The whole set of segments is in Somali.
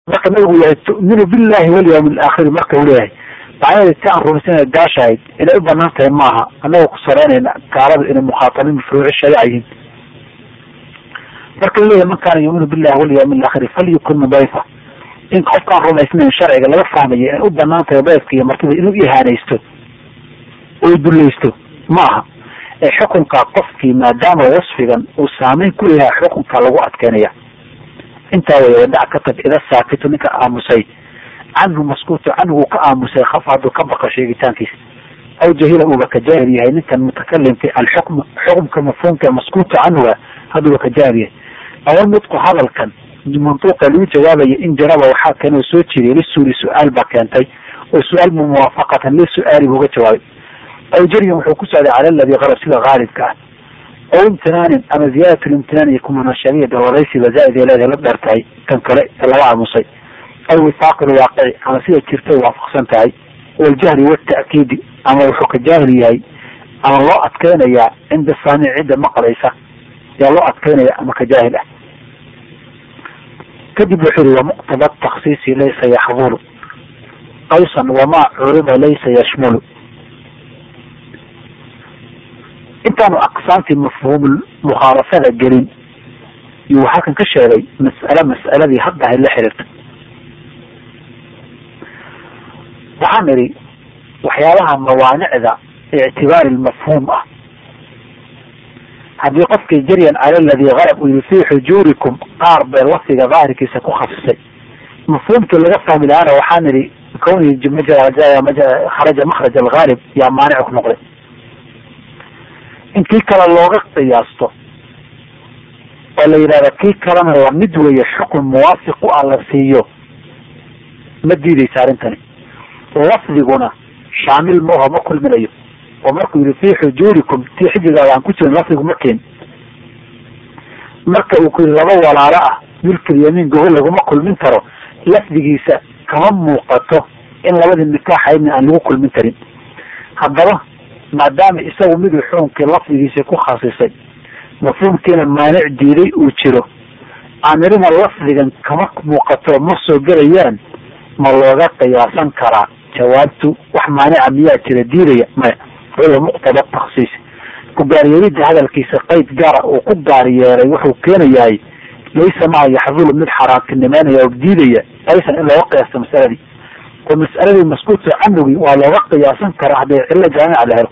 marka nabigu yahay tu'minu billahi walyawmi alaakhiri marka uu leeyahay macnaheeda si aan rumaysana gaashahayd inay u banaan tahay maaha annaga ku saraynayna gaalada inay mukhaatabiin furuuci shariica yihiin marka la leeyahay man kaana yuuminu billahi walyawmi alaakhiri falyukun mudayfa in qofkaan rumaysnayn sharciga laga fahmayo in u banaan tahay dayfka iyo martida inuu ihaanaysto oo dulaysto ma aha ee xukunka qofkii maadaama wasfigan uu saameyn ku leeyahay xukunka lagu adkeynaya intaa way wadac ka tag ida saakitu ninka aamusay canhu maskuutu canhu uu ka aamusay khaf hadduu ka baqo sheegitaankiisa aw jahila uuba ka jaahil yahay ninkan mutakalimka alxukm xukumka mafhuumka maskuutu canhuga hadduuba ka jaahil yahay awa nudqu hadalkan mantuuqa lagu jawaabaya in jaraba waxaa keenoo soo jiriyay lisuuli su-aal baa keentay oo su-aal mu muwaafaqatan lisu'aali buuga jawaabay aw jaryan wuxuu ku socday cala aladi qarab sida haalibka ah aw imtinaanin ama ziyaadat limtinaan iyo kumanashabiya dawaraysiba zaaid ay leedahay la dheer tahay kan kale ee laga aamusay aw wifaaqi lwaaqici ama sida jirtay waafaqsan tahay waljahli wata'kiidi ama wuxuu ka jaahil yahay ama loo adkeynayaa cinda saamic cidda maqlaysa yaa loo adkeynaya ama ka jaahil ah kadib wuxuu yihi wamuqtada taksiisi laysa yaxdulu aysan wamaa curiba laysa yashmulu intaanu aqsaamtii mafhuum mukhaalafada gelin yuu halkan ka sheegay mas'ale mas'aladii haddahay la xiriirta waxaan idhi waxyaabaha mawaanicda ictibaari lmafhuum ah haddii qofkii jaryan cala aladii qarab uu yihi fii xujuurikum qaar bee lafdiga daahirkiisa ku khasisay mafhuumkii laga fahmi lahaana waxaan idhi kawni kharaja makraj algaalib yaa maanic ku noqday in kii kale looga qiyaasto oo la yidhahda kii kalena lamid weeye xukun muwaafiq u ah la siiyo ma diideysa arrintani lafdiguna shaamil ma oho ma kulminayo oo markuu yihi fii xujuurikum tii xijigaaga aan ku jirin lafdigu ma keen marka uu ku yihi laba walaalo ah milkil yamiin gogo laguma kulmin karo lafdigiisa kama muuqato in labadii nikaaxaydna aan lagu kulmin karin haddaba maadaama isagu miduu xukunkii lafdigiisa ku khasisay mafhuumkiina maanic diiday uu jiro aanirina lafdigan kama muuqato ma soo gelayaan ma looga qiyaasan karaa jawaabtu wax maanica miyaa jira diidaya maya huwa muqtada taksiis ku gaaryeelida hadalkiisa qeyd gaara uu ku gaar yeelay wuxuu keenayahay laysa maa yaxdulu mid xaaraantinimeynaya oo diidaya aysan in looga qiyaasto masaladii oo mas'aladii maskuuta canugii waa looga qiyaasan karaa hadday cillo jaamica la helo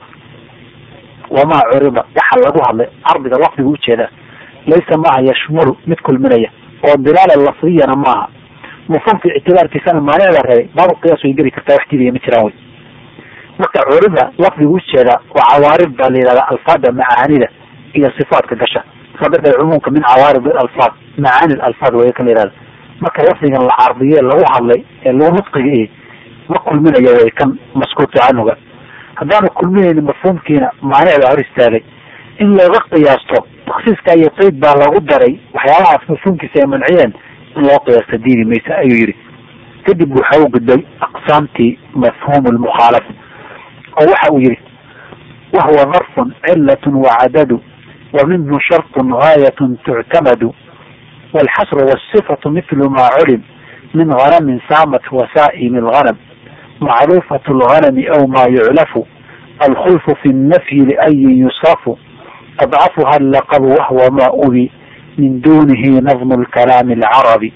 wamaa curiba waxa lagu hadlay cardiga lafdiga ujeedaa laysa maaha yashmulu mid kulminaya oo dilaala lafdiyana maaha mafhuumka ictibaarkiisana maanicda reebay baabu qiyaas way geli kartaa wax diidaya ma jiraan wey marka curiba lafdiga ujeedaa waa cawaarib baa la yihahdaa alfaada macaanida iyo sifaadka gasha sadada cumuumka min cawaarib alfaad macaani alfaad way kan la yihahda marka lafdigan la cardiye lagu hadlay ee lagu nudqiga ma kulminaya way kan maskuuta canuga haddaanu kulminayni mafhuumkiina maanic baa hor istaagay in looga qiyaasto taksiiska iyo qeyd baa lagu daray waxyaabahaas mafhuumkiisa ay manciyeen in loo qiyaasto diidi maysa ayuu yihi kadib waxa u gudbay aqsaamtii mafhuum lmukhaalafa oo waxa uu yihi wahuwa darfun cilatun wacadadu wa minhu sharطun gaayatun tuctamadu walxasru wالصifatu mithlu ma culim min ganamin saamat wasaa'imi اlganam macruufat اlganami aw ma yuclafu alkhulfu fi الnafyi liayin yusrafu adcafuha allaqabu wahwa ma ubi min dunihi nadm اlkalaami اlcarabi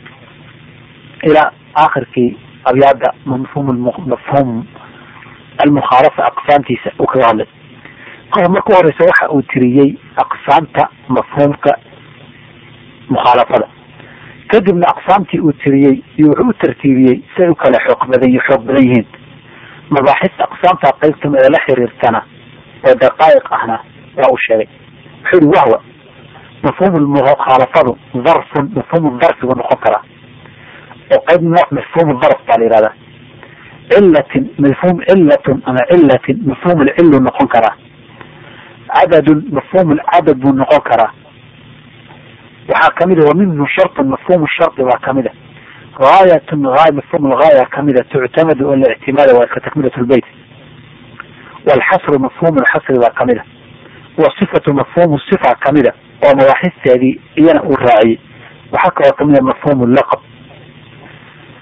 ilaa akhirkii abyaada mafhum mafhum almukhaalafa aqsaamtiisa uu kaga hadlay qof marka horeysa waxa uu tiriyey aqsaamta mafhuumka mukhaalafada kadibna aqsaamtii uu tiriyey iyo wuxuu u tartiibiyey siay u kala xoog badan y xoog badan yihiin mabaaxista aqsaamta qaybtama ee la xiriirtana oo daqaa'iq ahna waa uu sheegay wuxuu yihi wahwa mafhuum mukhaalafadu darfun mafhuum darfigu noqon karaa oo qayb nooc mafhuum darf baa la yihahdaa cilatin mafhuum cilatun ama cilatin mafhuum lcilu noqon karaa cadadun mafhuum lcadad buu noqon karaa waxaa kamid a wa minhu sharطun mafhuum shardi baa kamid a gaayatun aay mafhuum lgaaya kamida tuctamadu oo la ictimaada waa ka takmilat lbeyt walxasru mafhuum lxasri baa kamid a wasifatu mafhuum sifa kamida oo mabaaxisteedii iyana uu raaciyey waxaa kaloo kamid a mafhuum laqab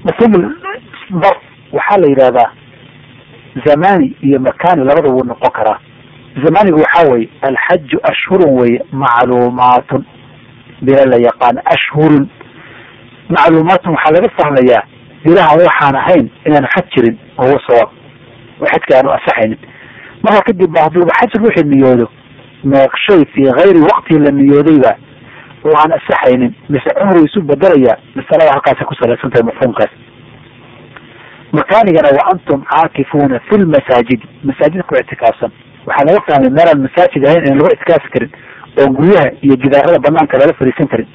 mafhuum darf waxaa la yidhahdaa zamani iyo makani labada wuu noqon karaa zamanigu waxaa weye alxaju ashhurun weye macluumaatun bila la yaqaan ashhurun macluumaatun waxaa laga fahmayaa bilaha waxaan ahayn inaanu xaj jirin wahuwa sawaab oo xajka aanu asaxaynin marka kadib ba hadduuba xaj ruuxii niyoodo meeqshay fii kayri waqtii la niyoodayba oo aan asaxaynin mise cumru isu bedelayaa masalada halkaasa ku salaysan tahay mafhuumkaas makaanigana wa antum caakifuuna fi lmasaajidi masaajid ku ictikaafsan waxaa laga fahmay meelaan masaajid ahayn inaan lagu ictikaafi karin oo guryaha iyo gidaarada banaanka lala fadhiisan karin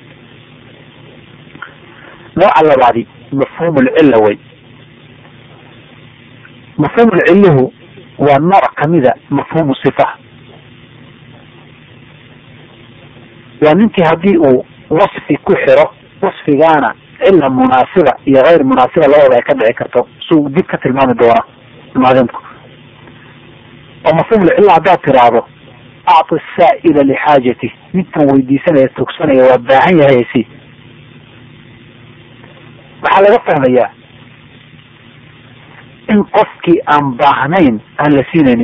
nooca labaadi mafhuum lcilla wey mafhuum lcilluhu waa nooc kamida mafhuumu sifa waa ninkii haddii uu wasfi ku xiro wasfigaana cilla munaasiba iyo hayr munaasiba labadaba ay ka dhici karto suu dib ka tilmaami doona muadimku oo mafhuum lcilla haddaad tiraahdo acti saa'ila lixaajati ninkan weydiisanaya tugsanaya waa baahan yahay si waxaa laga fahmayaa in qofkii aan baahnayn aan la siinaynin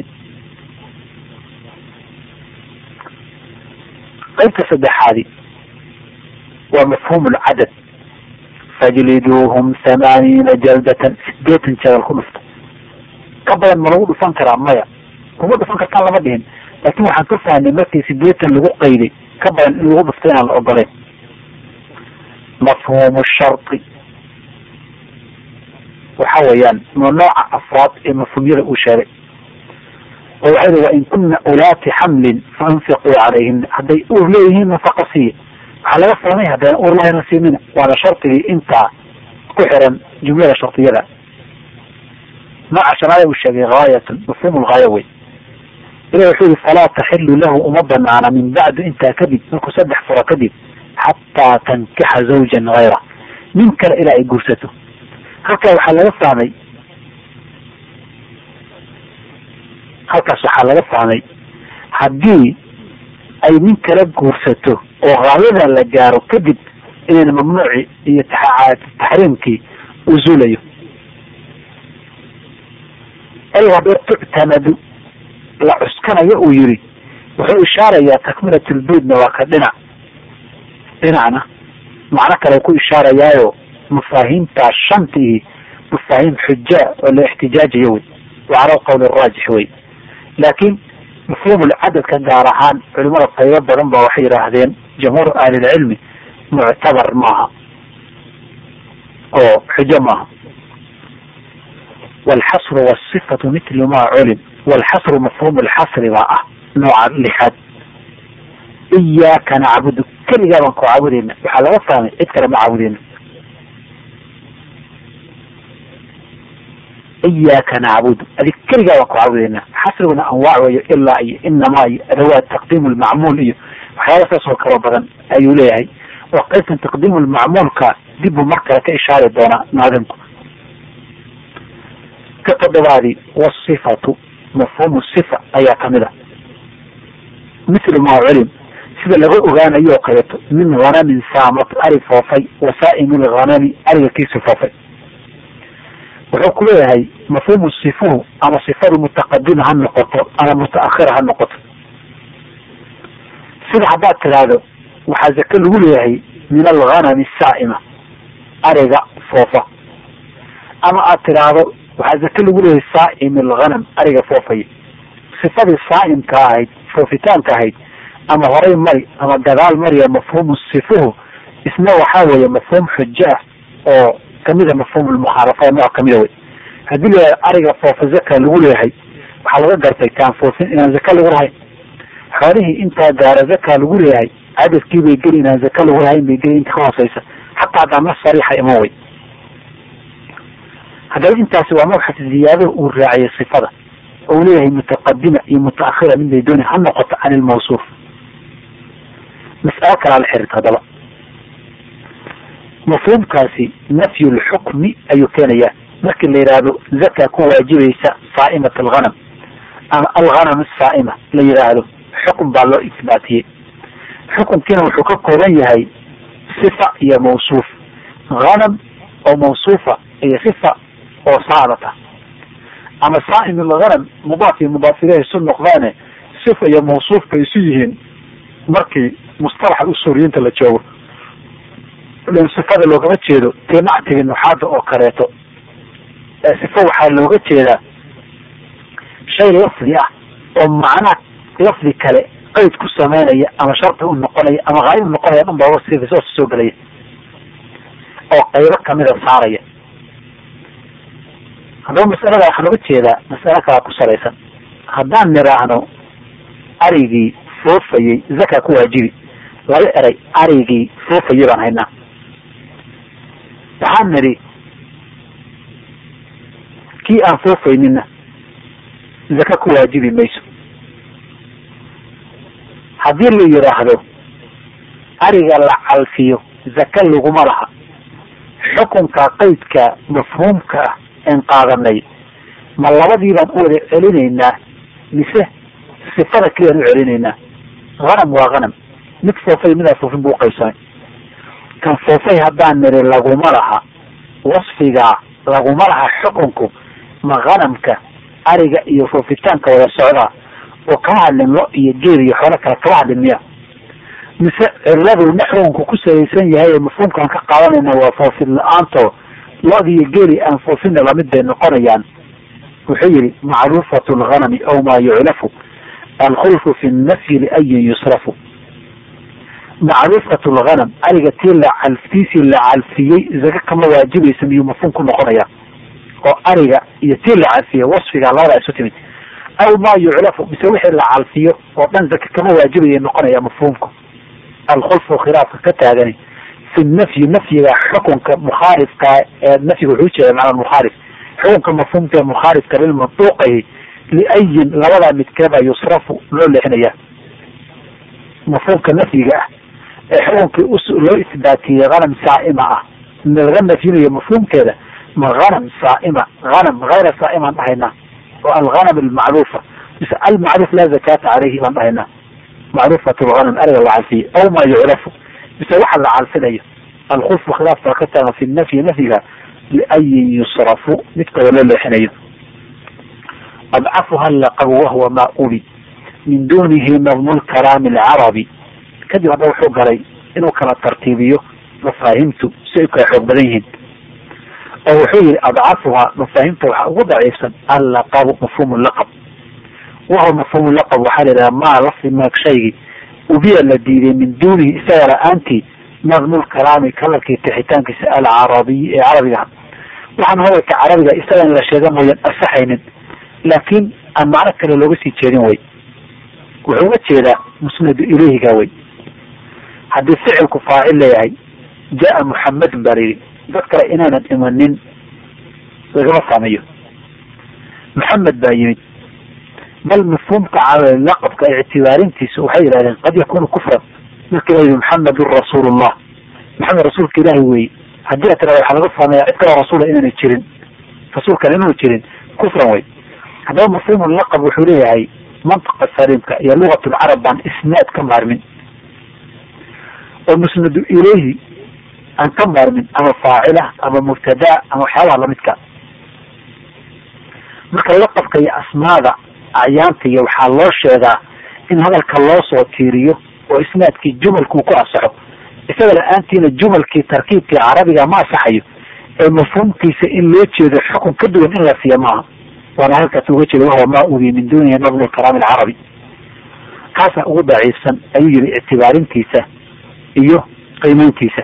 qaybta saddexaadi waa mafhuum lcadad fajliduuhum thamaaniina jaldatan sideetan jadal ku dhufto ka badan ma lagu dhufan karaa maya kuma dhufan kartaan lama dhihin laakin waxaan ka fahnay markii sideetan lagu qayday ka badan in lagu dhufto inaan la ogolayn mafhuum shardi waxa weeyaan ma nooca afraad ee mafhuumyada uu sheegay oo waxay ri wa in kuna ulaati xamlin faanfiquu calayhina hadday uur leeyihiin nafaqa siiya waxaa laga fahmay haddana uur lahayna siinina waana shardigii intaa ku xiran jumlada shardiyada nooca shanaada uu sheegay haayatun mafhuum lgaaya wey ilah wuxuu yihi falaa taxilu lahu uma banaana min bacdu intaa kadib markuu saddex furo kadib xataa tankixa zawjan hayra nin kale ilaa ay guursato halkaa waxaa laga fahmay halkaas waxaa laga fahmay haddii ay nin kala guursato oo haayada la gaaro kadib inayna mamnuuci iyo taxriimkii uu zuulayo ay haddee tuctamadu la cuskanayo uu yiri wuxuu ishaarayaa takmilat lbeydna waa ka dhinac dhinacna macno kale ku ishaarayaayo mafaahiimtaa shantii mafaahiim xujaa oo la ixtijaajayo wey wa cala alqawl araajix wey laakiin mafhuumulcadadka gaar ahaan culimada qaybo badan ba waxay yidhaahdeen jamhuur ahlilcilmi muctabar maaha oo xujo maaha walxasru wasifatu mitlu ma culim walxasru mafhuum lxasri baa ah nooca lixaad iyaaka nacbudu keligaa baan ku caabudeyna waxaa laga fahmay cid kale ma caabudeyna iyaaka nacbudu adig keligaa baan ku caabudeyna xasriguna anwaac weeyo ilaa iyo inamaa iyo adawaad taqdiimu lmacmuul iyo waxyaala saas oo kaloo badan ayuu leeyahay oo qaybtan taqdiimu lmacmuulka dib buu mar kale ka ishaari doonaa naadimku ka toddobaadi wasifatu mafhuumu sifa ayaa kamid a mithlu maa culim sida laga ogaanayo oo kaleeto min hanamin saamat ari foofay wasaa'imi lhanami ariga kiisu foofay wuxuu ku leeyahay mafhuumu sifuhu ama sifadu mutaqadima ha noqoto ama mutaakhira ha noqoto sida haddaad tidhaahdo waxaa zake lagu leeyahay min alghanami saa'ima ariga foofa ama aad tidhaahdo waxaa zake lagu leeyahay saa'im alghanam ariga foofaya sifadii saa'imka ahayd foofitaanka ahayd ama horay mari ama gadaal mariya mafhuumu sifuhu isna waxaa weeye mafhuum xujo ah oo kamida mafhuum lmukhaalafa nooc kamida wey haddii la ariga foofa zaka lagu leeyahay waxaa laga gartay kaan foofin inaan zaka lagu lahayn xoolihii intaa gaara zaka lagu leeyahay cadadkii bay geli inaan zaka lagu lahayn bay geli inta ka hooseysa xataa haddaan nas sariixa iman wey haddaba intaasi waa mabxas ziyaadada uu raaciyay sifada oo leeyahay mutaqadima iyo mutaakhira mid bay dooni ha noqoto can ilmawsuuf mas'alo kalaa la xiriirta haddaba mafhuumkaasi nafyu lxukmi ayuu keenayaa markii la yidhaahdo zaka ku waajibaysa saa'imat alghanam ama alghanam asaa'ima la yidhaahdo xukm baa loo isbaatiyey xukunkiina wuxuu ka kooban yahay sifa iyo mawsuuf hanam oo mawsuufa iyo sifa oo saadata ama saaim alghanam mudaaf iyo mudaaf ileyhi isu noqdaane sifa iyo mawsuufka isu yihiin markii mustalaxa usuuriyiinta la joogo lan sifada loogama jeedo tii nactiga nuxaada oo kaleeto sifo waxaa looga jeedaa shay lafdi ah oo macnaa lafdi kale qeyd ku sameynaya ama shardi u noqonaya ama haayib u noqonaya dhan baa sifa soo gelaya oo qaybo kamida saaraya haddaba masalada waxaa looga jeedaa masalo kalaa ku salaysan haddaan niraahno arigii foofayey zaka ku waajibi laba eray arigii foofayey baan haynaa waxaan nidhi kii aan foofaynina zaka ku waajibi mayso haddii la yidhaahdo ariga la calfiyo zaka laguma laha xukunka qeydka mafhuumka ah en qaadanay ma labadii baan u wada celinaynaa mise sifada keliyaan u celinaynaa hanam waa hanam mid foofay midaa foofin buu uqaybsamay kan foofay haddaan niri laguma laha wasfigaa laguma laha xukunku ma hanamka ariga iyo foofitaanka wada socdaa oo kama hadlin lo iyo geel iyo xoolo kale kama hadlin miya mise ciladu naxwunku ku salaysan yahay ee mafhuumkaan ka qaadanayna waa foofin la-aanto lo-di iyo geeli aan foofina lamid bay noqonayaan wuxuu yihi macruufatu lghanami aw maa yuclafu alkhulfu fi nafyi liayin yusrafu macruufatu lghanam ariga tii la calftiisii la calfiyey zaka kama waajibaysa miyuu mafhuum ku noqonaya oo ariga iyo tii la calfiyey wasfiga labadaa isu timid aw maa yuclafu mise wixii la calfiyo oo dhan zaka kama waajibaya noqonaya mafhuumku alkhulfu khilaafka ka taagani fi nafyi nafyiga xukunka mukhaalifka ee nafyiga wuxuu ujeeda macna mukhaalif xukunka mafhuumka ee mukhaalifka lilmanduuqahi liayin labadaa midkeeba yusrafu loo leexinaya mafhuumka nafyiga ah ee xukunkii loo isbaatiyey hanam saa'ima ah laga nafyinayo mafhuumkeeda ma hanam saa'ima hanam hayra saa'imaan dhahaynaa oo alghanam almacruufa mise almacruuf laa zakata caleyhi baan dhahaynaa macruufat lghanam ariga la calfiye aw maa yucrafu mise waxa la calfinayo alkhulfu khilaaf baa ka taagan fi nafyi nafyiga liayin yusrafu midkooda loo leexinayo adcafuha laqabu wahuwa maa uli min dunihi nadmu lkalaami alcarabi kadib hadda wuxuu galay inuu kala tartiibiyo mafaahimtu si ay kala xoog badan yihiin oo wuxuu yihi adcafuha mafaahimta waxaa ugu daciifsan allaqabu mafhuum laqab wahuwa mafhuum laqab waxaa la yidhaha maa lafdi maag shaygii ubiya la diiday min dunihi isaga la-aantii nadmu lkalaami kalarkii tixitaankiisa alcarabiy ee carabiga waxaan hadalka carabiga isaga in la sheega mooyaan asaxaynin laakiin aan macno kale looga sii jeedin way wuxuu uga jeedaa musnadu ileyhiga way haddii ficilku faacil leeyahay jaa muxamedun baa layidhi dad kale inaanan imanin lagama fahmayo maxamed baa yimid bal mafhuumka laqabka ictibaarintiisa waxay yidhahdeen qad yakunu kufran marka la yidhi maxamedun rasuulullah maxamed rasuulka ilaahi weeye haddii a tirada waxaa laga fahmaya cid kaloo rasuula inaanay jirin rasuulkan inaanu jirin kufran wey haddaba mafhuum laqab wuxuu leeyahay mantiqa saliimka iyo lugat lcarab baan isnaad ka maarmin oo musnadu ileyhi aan ka maarmin ama faacila ama mubtada ama waxyaabaha lamidka marka laqabka iyo asmaada acyaanta iyo waxaa loo sheegaa in hadalka loo soo tiiriyo oo isnaadkii jumalkuu ku asaxo isaga la-aantiina jumalkii tarkiibkii carabiga ma asaxayo ee mafhuumkiisa in loo jeedo xukun ka duwan in la siiya maaha waana halkaas uga jeeda wahuwa maa ubi min dunihi nadmu kalaami alcarabi kaasaa ugu daciifsan ayuu yihi ictibaarintiisa iyo qiimeyntiisa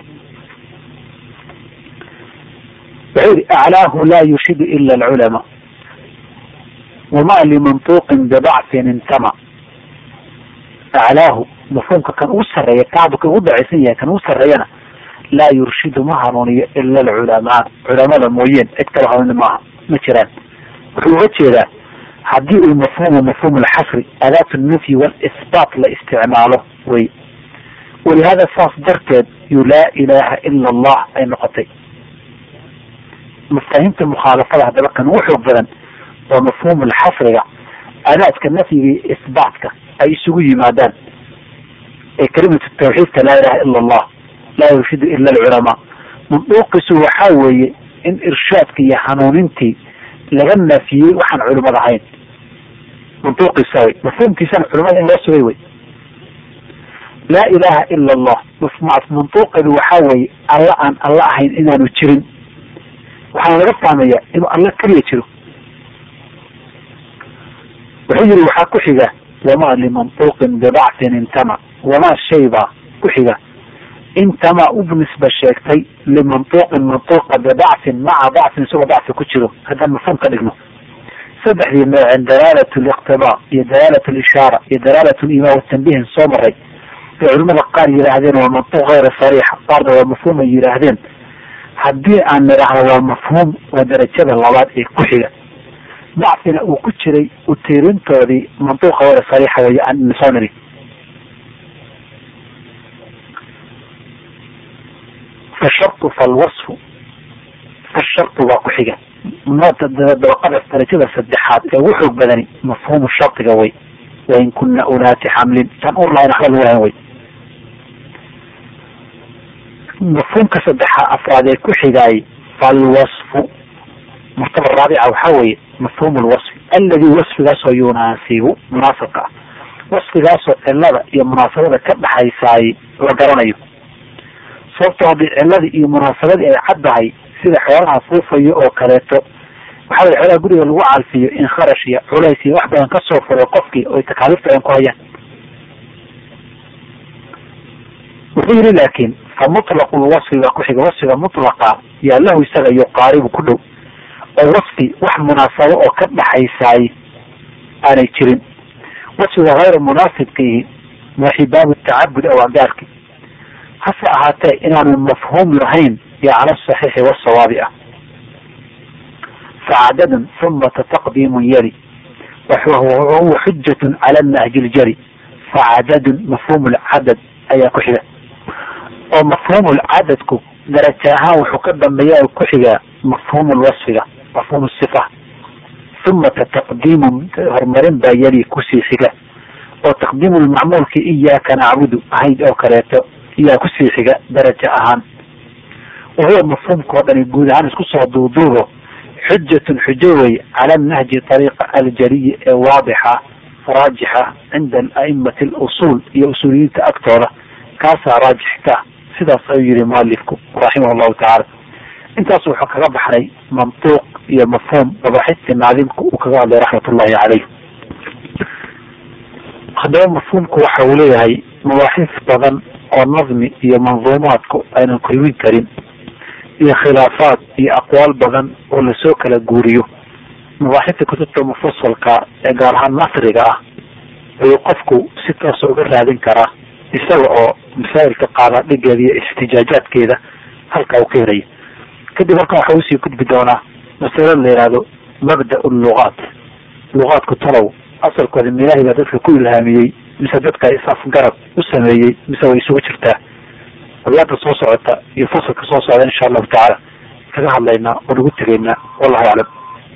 wuxuu yihi aclaahu laa yurshidu ila alculamaa wama limantuuqin bidacfin intama aclaahu mafhuumka kan ugu sarreeya kacbu kan ugu daciifsan yahay kan ugu sarreeyana laa yurshidu ma hanuuniyo ila alculamaa culamada mooyeen cid kala hanuuni maaha ma jiraan wuxuu uga jeedaa haddii uu mafhuumu mafhuum alxasri adaat nafyi walisbaat la isticmaalo wey walihada saas darteed yu laa ilaha ila allah ay noqotay mafaahiimta mukhaalafada haddaba kan ugu xoog badan waa mafhuum alxasriga adaadka nafyiga iyo isbaatka ay isugu yimaadaan ee kalimatu tawxiidka laa ilaha ila allah laa yurshidu ila alculamaa manduuqiisu waxaa weeye in irshaadka iyo hanuunintii laga naafiyey waxaan culimad ahayn mantuuqiisa wey mafhuumkiisana culimada in loo sugay wey laa ilaha ila allah mantuuqeedu waxaa weeye alla aan alla ahayn inaanu jirin waxaana laga fahmaya inuu alla keliya jiro wuxuu yihi waxaa ku xiga wamaa limantuuqin bibactin intama wamaa shay baa ku xiga intama u nisba sheegtay limantuuqin mantuuqa bibactin maca bactin isagoo bacsi ku jiro haddaan mafhuum ka dhigno saddexdii nooceen dalaalat liqtibaa iyo dalaalat lishaara iyo dalaalat limaa watanbihin soo maray ay culimada qaar yidhaahdeen waa mantuuq hayra sariixa qaarna waa mafhuum ay yidhaahdeen haddii aan nidhaahno waa mafhuum waa darajada labaad ee ku xiga bacfina uu ku jiray utiirintoodii mantuuqa hayra sariixa way aan soo niri fashartu falwasfu fashartu waa ku xiga dabaqadaas darajada saddexaad ee ugu xoog badani mafhuumu shardiga way wain kuna ulaati xamlin tan ur lahayn waxba lagu lahayn way mafhuumka saddexa afraad ee ku xigaay falwasfu martaba raabica waxaa weeye mafhuum lwasfi alladii wasfigaasoo yunaasibu munaasabka ah wasfigaasoo cilada iyo munaasabada ka dhaxaysaay la garanayo sababto haddii ciladii iyo munaasabadii ay caddahay sida xoolaha fuufayo oo kaleeto waxaa way xoolaha guriga lagu calfiyo in kharash iyo culays iyo wax badan kasoo furo qofkii oy takaaliif badan ku hayaan wuxuu yihi laakin fa mutlaqu lwasfi baa ku xiga wasfiga mutlaqa yaa lahu isaga yuqaaribu ku dhow oo wasfi wax munaasabo oo ka dhaxaysaay aanay jirin wasfiga hayra munaasibkiihi waxi baabu tacabud aw agaarki hase ahaatee inaanu mafhuum lahayn yo cala saxiixi wasawaabi ah facadadun humata taqdiimun yali wahuwa xujatun cala nahji ljari facadadun mafhuum lcadad ayaa ku xiga oo mafhuum lcadadku daraja ahaan wuxuu ka dambeeya ku xigaa mafhuum lwasfiga mafhuum sifa humata taqdiimun horumarin baa yali kusii xiga oo taqdiimu lmacmuulki iyaaka nacbudu ahayd oo kaleeto iyaa kusii xiga daraja ahaan wahuwa mafhuumka oo dhani guud ahaan isku soo duuduubo xujatun xujo wey cala nahji ariiqa aljaliyi ee waadixa raajixa cinda aimati lusul iyo usuuliyiinta agtooda kaasaa raajix ka sidaas ayuu yihi mualifku raximah llahu tacaala intaas wuxuu kaga baxnay mantuuq iyo mafhuum mabaxistii naadimku uu kaga hadlay raxmat ullahi caleyh haddaba mafhuumku waxa uu leeyahay mabaaxis badan oo nadmi iyo manduumaadku aynan kulmin karin iyo khilaafaad iyo aqwaal badan oo lasoo kala guuriyo mabaaxista kutubta mufasalka ee gaar ahaan nasriga ah ayuu qofku si toosa uga raadin karaa isaga oo masaa'ilka qaadaadhigeeda iyo istijaajaadkeeda halka uu ka helaya kadib halkan waxa usii gudbi doonaa masalo la yihahdo mabda lugaat lugaadku talow asalkooda milaahi baa dadka ku ilhaamiyey mise dadka is-afgarad u sameeyey mise way isugu jirtaa abiyaada soo socota iyo fasalka soo socda insha allahu tacaala kaga hadlaynaa oo nagu tegaynaa wallahu aclam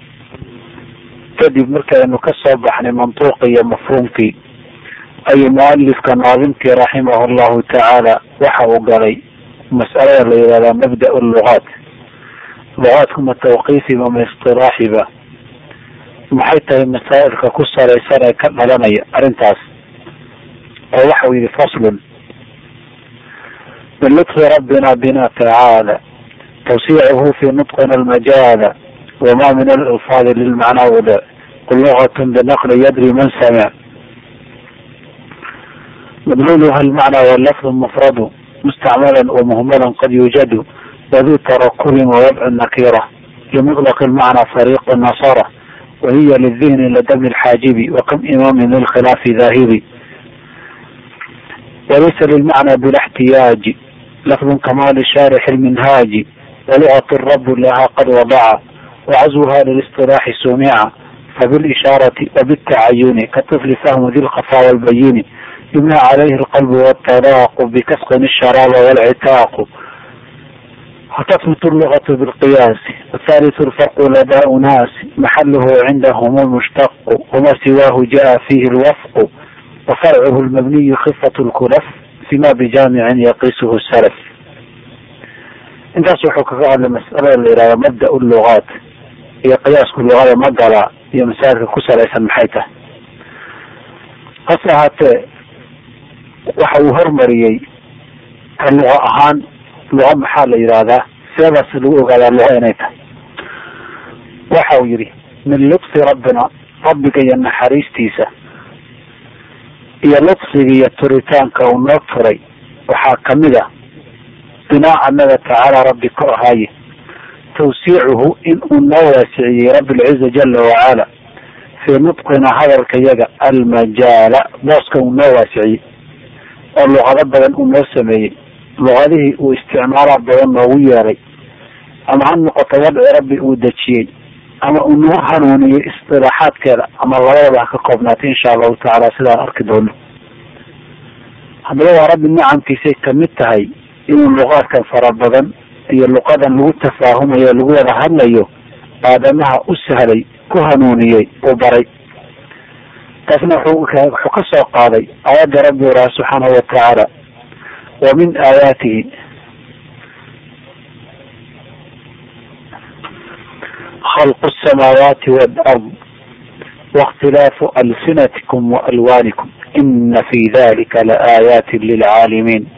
kadib markaynu ka soo baxnay mantuuqi iyo mafhuumkii ayuu mualifka naadimkii raximah llahu tacaala waxa uu galay mas'alada la yihahdaa mabda lugaat lugaadku ma tawqiifiba ma istilaaxiba maxay tahay masaa'ilka ku salaysan ee ka dhalanaya arrintaas oo waxa uu yihi faslun min lutfi rabbina bina tacaala tawsiicuhu fi nutqina almajaala wama min alilfaadi lilmacnaa wada qul lugatun binaqli yadri man samic madluuluha almacnaa walafdu mufradu mustacmalan wamuhmalan qad yuujadu wadu tarakubin wawadcu nakira limutlaq lmacnaa fariiq nasara wahiya lidihni ladabni lxaajibi wakam imaamin lilkhilaafi daahibi walaysa lilmacnaa bila اxtiyaaji lafdu kama lishaarix lminhaaji walugat rabu laha qad wadaca wacazwha lilisطilaaxi sumica fabilishaarati wabitacayuni kaطifli fahmu di lkafaa walbayini yubna calayhi alqalbu wاtalaaqu bikasqin الsharaaba wاlcitaaqu وتثبت اللغة بالقياس والثالث الفرق لدى أناس محله عندهم المشتق وما سواه جاء فيه الوفق وفرعه المبني خفة الكلف فيما بجامع يقيسه السلف intaas wuxuu kaga hadlay mas'alada la yihahdo mabda lugaat iyo qiyaasku luqada ma gala iyo masaajidka ku salaysan maxay tahay hase ahaatee waxa uu hormariyey ka luqa ahaan luqa maxaa la yidhaahdaa sidaas lagu ogaadaa luqa inay tahay waxa uu yidhi min lutfi rabbina rabbiga iyo naxariistiisa iyo lutfiga iyo turitaanka uu noo turay waxaa kamid a binaa anaga tacaala rabbi ka ahaaye tawsiicuhu in uu noo waasiciyey rabbi lciza jala wacala fii nudqina hadalka yaga almajaala booska uu noo waasiciyey oo luqado badan uu noo sameeyey luqadihii uu isticmaala badan noogu yeeray ama ha noqoto wadci rabbi uu dejiyey ama uu nagu hanuuniyey istilaaxaadkeeda ama labadaba ha ka koobnaatay insha allahu tacaala sidaan arki doono haddaba waa rabbi nicamkiisay kamid tahay inuu luqaadkan fara badan iyo luqadan lagu tafaahumayo lagu wada hadlayo aadamaha u sahlay ku hanuuniyey uu baray taasna wuxuu ka soo qaaday aayadda rabbi uraha subxaanahu watacaala wa min aayaatihi khalqu الsamaawaati wاlard waاkhtilaafu alsinatikum waalwaanikum ina fi dalika laaayaati lilcaalimiin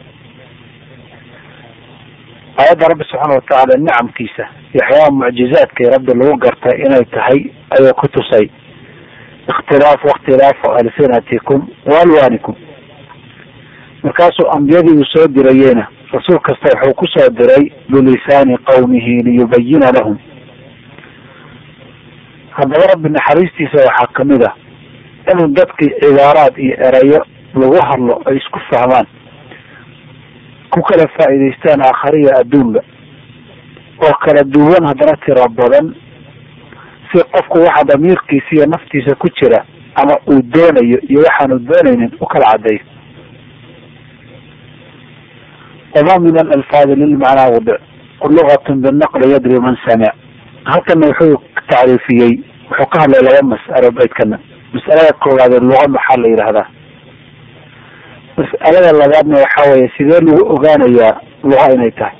aayadda rabbi subxaana watacaala nicamkiisa iyo waxyaabaha mucjizaadkay rabbi lagu gartay inay tahay ayuu ku tusay ikhtilaafu wakhtilaafu alsinatikum waalwaanikum markaasuu ambiyadii uu soo dirayeyna rasuul kasta wuxuu ku soo diray bilisaani qawmihi liyubayina lahum haddaba rabbi naxariistiisa waxaa kamid ah inuu dadkii cibaaraad iyo erayo lagu hadlo ay isku fahmaan ku kala faa'iidaystaan aakhariya adduunba oo kala duwan haddana tiro badan si qofku waxa damiirkiisa iyo naftiisa ku jira ama uu doonayo iyo waxaanu doonaynin u kala caddeeyo wama min alalfaadi lilmacnaa wadic lugatun binaqli yadri man samic halkana wuxuu tacriifiyey wuxuu ka hadlay laba mas'alo baydkana mas'alada koowaade luga maxaa la yidhaahdaa mas'alada labaadna waxa weeye sidee lagu ogaanayaa luga inay tahay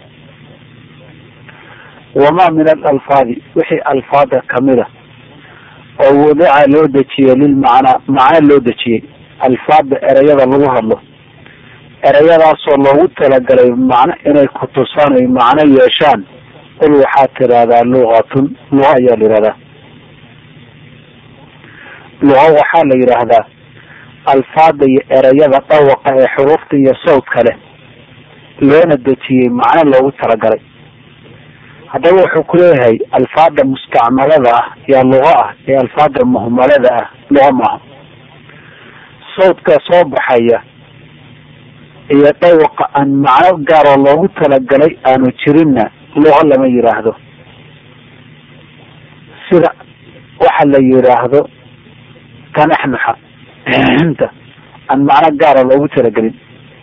wama min alalfaadi wixii alfaada kamida oo wadica loo dejiyey lilmacnaa macno loo dejiyey alfaada ereyada lagu hadlo ereyadaasoo loogu talagalay macno inay ku tusaan ay macno yeeshaan qul waxaad tidahdaa lugatun luga ayaa la yihahdaa luga waxaa la yidhaahdaa alfaada iyo ereyada dhawaqa ee xuruufta iyo sawdka leh loona dejiyey macno loogu talagalay haddaba wuxuu ku leeyahay alfaada mustacmalada ah yaa luga ah ee alfaada muhmalada ah luga maaha sawdka soo baxaya iyo dhawaqa aan macno gaaroo loogu talagalay aanu jirinna luga lama yidhaahdo sida waxa la yidhaahdo tanaxnuxa inta aan macno gaara loogu talagelin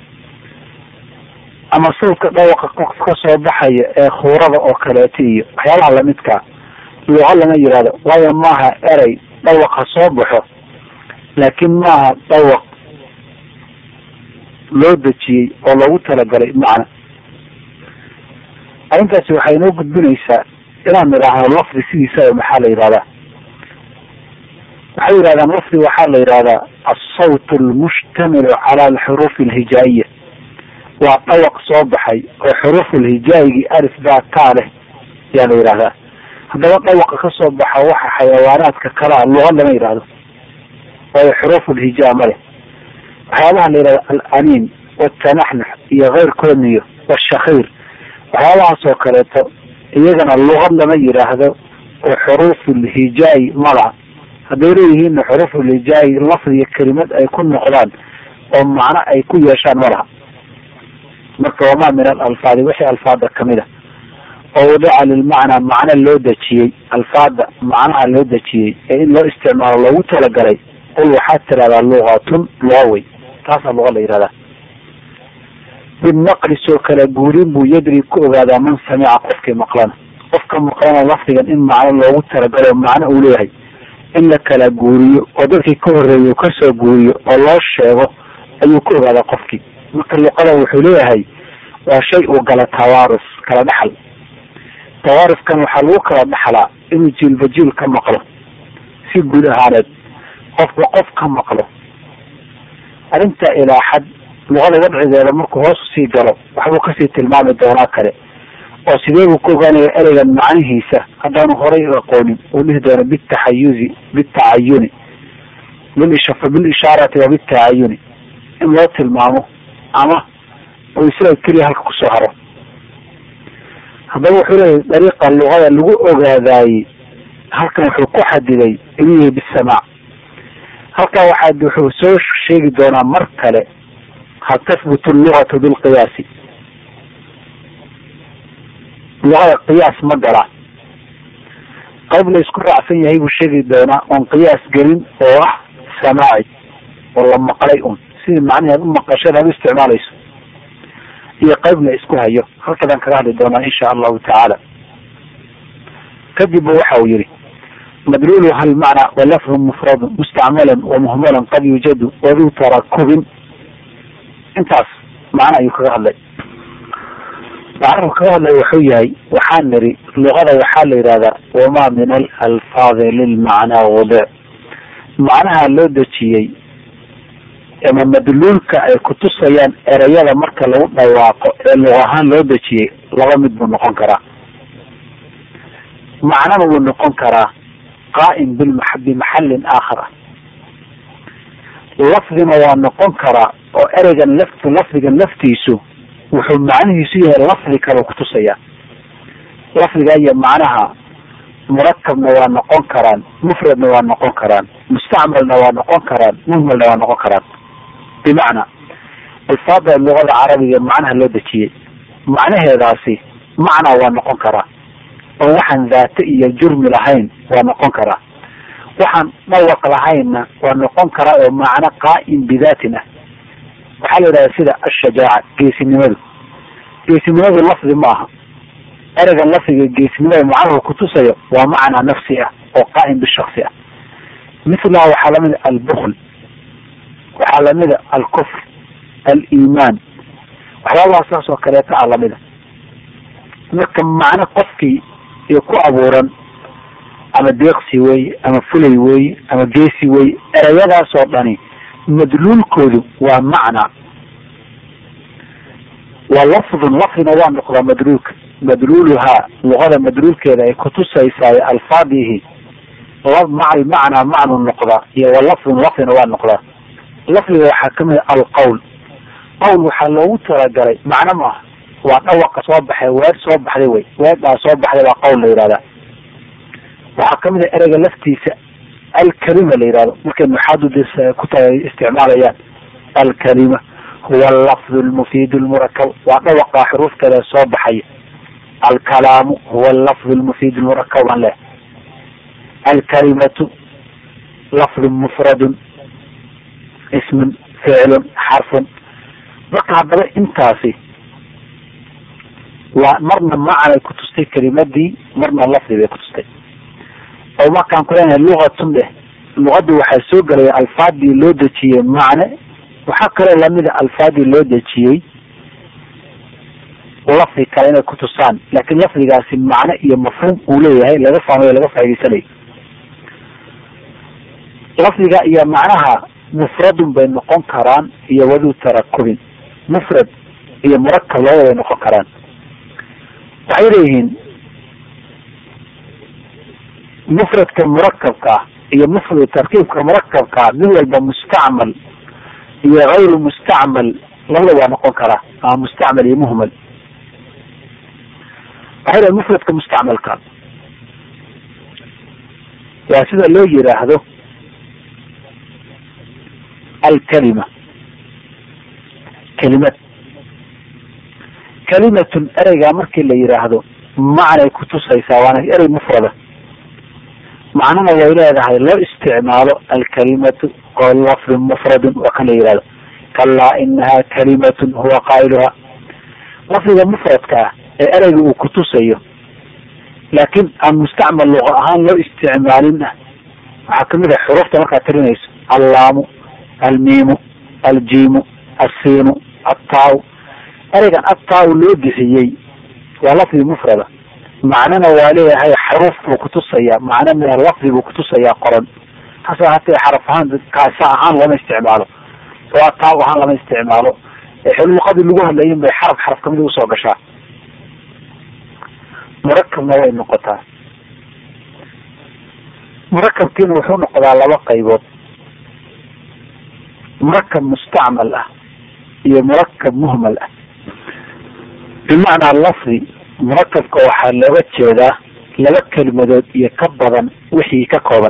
ama sawdka dhawaqa qof ka soo baxaya ee khuurada oo kaleeto iyo waxyaabaha lamidkaa luga lama yidhahdo waayo maaha erey dhawaqa soo baxo laakiin maaha dhawaq loo dejiyey oo loogu talagalay macna arrintaasi waxay inoo gudbinaysaa inaan idhaahno lafdi sidiisa maxaa la yidhahdaa waxay yidhahdaan lafdi waxaa la yidhahdaa alsawt almushtamilu cala alxuruuf alhijaa'iya waa dhawaq soo baxay oo xuruuf alhijaayigii alif baa taa leh ayaa la yidhahdaa haddaba dhawaqa ka soo baxa waxa xayawaanaadka kalea luga lama yidhaahdo waayo xuruuf alhijaa ma leh waxyaabaha la yidhahda alaniin watanaxnux iyo keyrkoodniyo washakiir waxyaabahaas oo kaleeto iyagana luqad lama yidhaahdo oo xuruufulhijaayi malaha hadday leeyihiinna xuruufulhijaayi lafdiga kelimad ay ku noqdaan oo macno ay ku yeeshaan malaha marka wamaa min alalfaadi wixii alfaada kamid a oo wadica lilmacnaa macno loo dejiyey alfaada macnaha loo dejiyey ee in loo isticmaalo loogu talagalay qul waxaad tidahdaa lugatun luga wey taasaa luga la yihahdaa binaqli soo kala guurin buu yadri ku ogaadaa man samica qofkii maqlana qofka maqlana lafdigan in macno loogu talagalo macno uu leeyahay in la kala guuriyo oo dadkii ka horreeyay kasoo guuriyo oo loo sheego ayuu ku ogaadaa qofkii marka luqada wuxuu leeyahay waa shay uu gala tawaarus kala dhaxal tawaarifkan waxaa lagu kala dhaxlaa inuu jiilba jiil ka maqlo si guud ahaaneed qofba qof ka maqlo arrinta ilaa xad luqada wadcigeeda markuu hoos usii galo waxbuu kasii tilmaami doonaa kale oo sidee buu ku ogaanaya ereygan macnihiisa haddaanu horay aqoonin uu dhihi doono bitaxayuzi bitacayuni bilishaarati wa bitacayuni in loo tilmaamo ama uu isaga keliya halka kusoo haro haddaba wuxuu leeyahy dariiqa luqada lagu ogaadaayey halkan wuxuu ku xadiday inuu yahay bisamaac halkaa waxaa wuxuu soo sheegi doonaa mar kale hal tahbutu allugatu bilqiyaasi luqada qiyaas ma galaa qayb la isku raacsan yahay buu sheegi doonaa oon qiyaas gelin oo ah samaaci oo la maqlay un sidii macnihi ad u maqasheen aad u isticmaalayso iyo qayb la isku hayo halkadaan kaga hadli doonaa insha allahu tacaala kadib waxa uu yihi madluulu hal macna walafdu mufradu mustacmalan wamuhmalan qad yujadu waduu tarakubin intaas macna ayuu kaga hadlay macnuhu kaga hadlay wuxuu yahay waxaan niri luqada waxaa la yidhahdaa wamaa min alalfaadi lilmacnaa wadic macnaha loo dejiyey ama madluulka ay kutusayaan ereyada marka lagu dhawaaqo ee luq ahaan loo dejiyey laba mid buu noqon karaa macnana wuu noqon karaa qaa'im bimaxallin aakhar ah lafdina waa noqon karaa oo ereygan laf lafdigan laftiisu wuxuu macnihiisu yahay lafdi kale kutusaya lafdiga iyo macnaha murakabna waa noqon karaan mufradna waa noqon karaan mustacmalna waa noqon karaan muhmalna waa noqon karaan bimacnaa alfaada luqada carabiga macnaha loo dejiyey macnaheedaasi macnaa waa noqon karaa oo waxaan daate iyo jurmi lahayn waa noqon karaa waxaan dhawaq lahaynna waa noqon karaa oo macno qaa'im bidaatin ah waxaa la yidhahda sida ashajaaca geesinimadu geesinimadu lafdi ma aha ereygan lafdiga geesinimada macnuhu kutusayo waa macnaa nafsi ah oo qaa'im bishaksi ah mihlaha waxaa lamida albukl waxaa lamida alkufr aliimaan waxyaabaha saas oo kaleeta a lamida marka macno qofkii iyo ku abuuran ama deeqsi weye ama fulay weye ama geesi weye ereyadaas oo dhani madluulkoodu waa macna waa lafdun lafdina waa noqdaa madluulka madluuluhaa luqada madluulkeeda ay kutusaysaay alfaadihi maca almacnaa macnu noqdaa iyo walafdun lafdina waa noqdaa lafdiga waxaa kamid a alqowl qowl waxaa loogu talagalay macno maaha waa dhawaqa soo baxay weer soo baxday wey weedhaa soo baxday baa qowl la yihahdaa waxaa kamid a ereyga laftiisa alkalima la yihahdo markay nuxaadu ku ta isticmaalayaan alkalima huwa alafdu lmufiidu lmurakab waa dhawaqaa xuruufteeda soo baxaya alkalaamu huwa alafdu lmufiid lmurakab aan leh alkalimatu lafdun mufradun ismun ficlun xarfun marka haddaba intaasi waa marna macanay kutustay kelimadii marna lafdi bay kutustay oo markaan ku leenahay lugatun dheh luqadii waxaa soo gelaya alfaadii loo dejiyey macne waxaa kaloo lamida alfaadii loo dejiyey lafdi kale inay kutusaan laakiin lafdigaasi macno iyo mafhuum uu leeyahay laga fahmayo laga faa'idaysanayo lafdiga iyo macnaha mufradun bay noqon karaan iyo waduu tarakubin mufrad iyo murakab labada bay noqon karaan waxay leeyihiin mufradka murakabka ah iyo mufrad tarkiibka murakabkaa mid walba mustacmal iyo gayru mustacmal labada waa noqon karaa ama mustacmal iyo muhmal waxay leeyihin mufradka mustacmalka waa sida loo yiraahdo alkalima kelimad kalimatun ereygaa markii la yiraahdo macnay kutusaysaa waana erey mufrada macnana way leedahay loo isticmaalo alkalimatu lafdun mufradun waa kan la yihahdo kalaa inaha kalimatun huwa qaa'iluha lafdiga mufradka ah ee ereyga uu kutusayo laakiin aan mustacmal luqa ahaan loo isticmaalin ah waxaa kamid ah xuruufta markaad tirinayso allaamu almiimu aljiimu alsiinu attaaw ereygan attaaw loo bixiyey waa lafdi mufrada macnana waa leeyahay xaruuf buu kutusayaa macno min alafdi buu kutusayaa qoran hase hatee xaraf ahaan kaasa ahaan lama isticmaalo waa taab ahaan lama isticmaalo luqadii lagu hadlayin bay xaraf xaraf kamid usoo gashaa murakabna way noqotaa murakabkiina wuxuu noqdaa laba qaybood murakab mustacmal ah iyo murakab muhmal ah bimacnaa lafdi murakabka waxaa looga jeedaa laba kelimadood iyo ka badan wixii ka kooban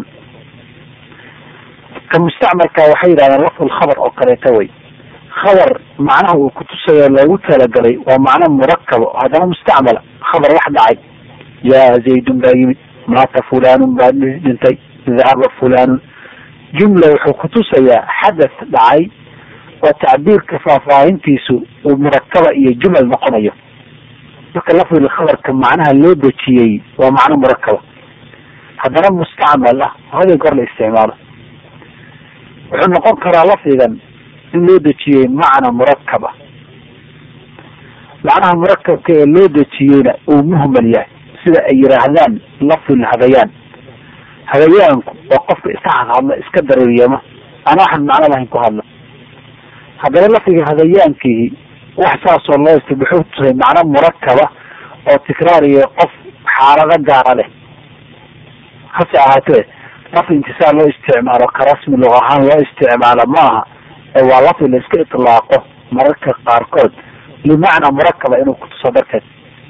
ka mustacmalka waxay yidhahdeen lafdul khabar oo kaleeta way khabar macnaha uu kutusayo loogu talagalay waa macno murakabo haddana mustacmala khabar wax dhacay yaa zaydun baa yimid maata fulanun baa dhintay dahaba fulanun jumla wuxuu kutusayaa xadath dhacay oo tacbiirka faahfaahintiisu uu murakaba iyo jumal noqonayo marka lafdiga khabarka macnaha loo dejiyey waa macno murakaba haddana mustacmal ah hada goor la isticmaalo wuxuu noqon karaa lafdigan in loo dejiyey macna murakaba macnaha murakabka ee loo dejiyeyna uu muhmal yahay sida ay yidhaahdaan lafdul hadayaan hadayaanku waa qofka iska hadhadla iska dareeriyama aan waxaan macno lahayn ku hadla haddana lafdiga hadayaankii wax saasoo loo ist wuxuu tusay macno murakaba oo tikraariyo qof xaalado gaara leh hase ahaatee lafdi intisaal loo isticmaalo ka rasmi luq ahaan loo isticmaalo maaha ee waa lafdi la iska itlaaqo mararka qaarkood limacna murakaba inuu kutuso darteed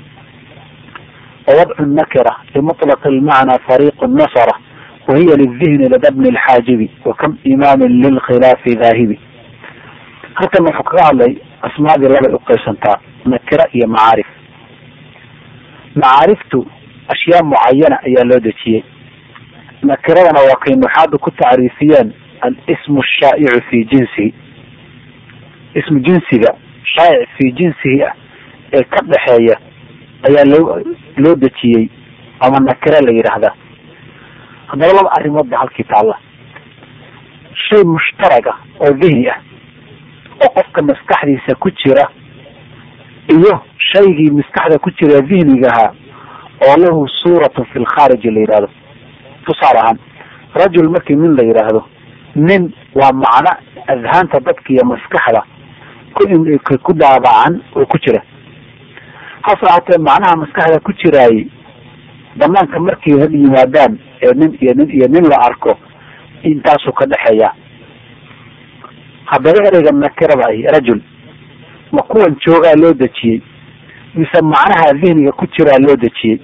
ووضع النكرة لمطلق المعنى فريق نصرة وهي للذهن لدى ابن الحاجب وكم إمام للخلاف ذاهب halkan wuxuu kaga hadlay asmaadii labay uqaybsantaa nakira iyo macaarif macaariftu ashyaa mucayana ayaa loo dejiyey nakiradana waa kay nuxaadu ku tacriifiyeen alismu shaa'icu fi jinsihi ismu jinsiga shaa'ic fi jinsihi ah ee ka dhexeeya ayaa loo loo dejiyey ama nakira la yidhaahdaa haddaba laba arrimood ba halkii taalla shay mushtaraga oo dihni ah oo qofka maskaxdiisa ku jira iyo shaygii maskaxda ku jira dihnigahaa oo lahu suuratun fi lkhaariji la yidhahdo tusaale ahaan rajul markii nin la yidhaahdo nin waa macno adhaanta dadka iyo maskaxda ku ku daabacan oo ku jira hase ahaatee macnaha maskaxda ku jiraayey banaanka markii had yimaadaan ee nin iyo nin iyo nin la arko intaasuu ka dhexeeya haddaba ereyga nakirada ahi rajul ma kuwan joogaa loo dejiyey mise macnaha dihniga ku jiraa loo dejiyey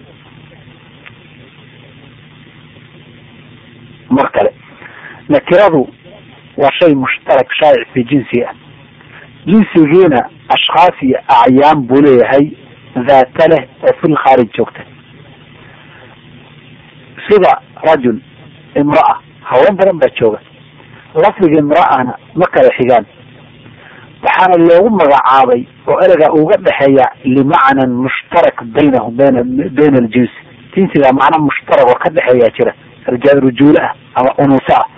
mar kale nakiradu waa shay mushtarak shaa'ic fi jinsi ah jinsigiina ashkhaas iyo acyaan buu leeyahay daata leh oo fil khaarij joogta sida rajul imra'a haween badan baa jooga lafdiga imra'ana ma kala xigaan waxaana loogu magacaabay oo ereyga uga dhexeeya limacnan mushtarak baynahum bayna bayna aljinsi jinsiga macna mushtarak oo ka dhexeeyaa jira rijaal rujuule ah ama unuusa ah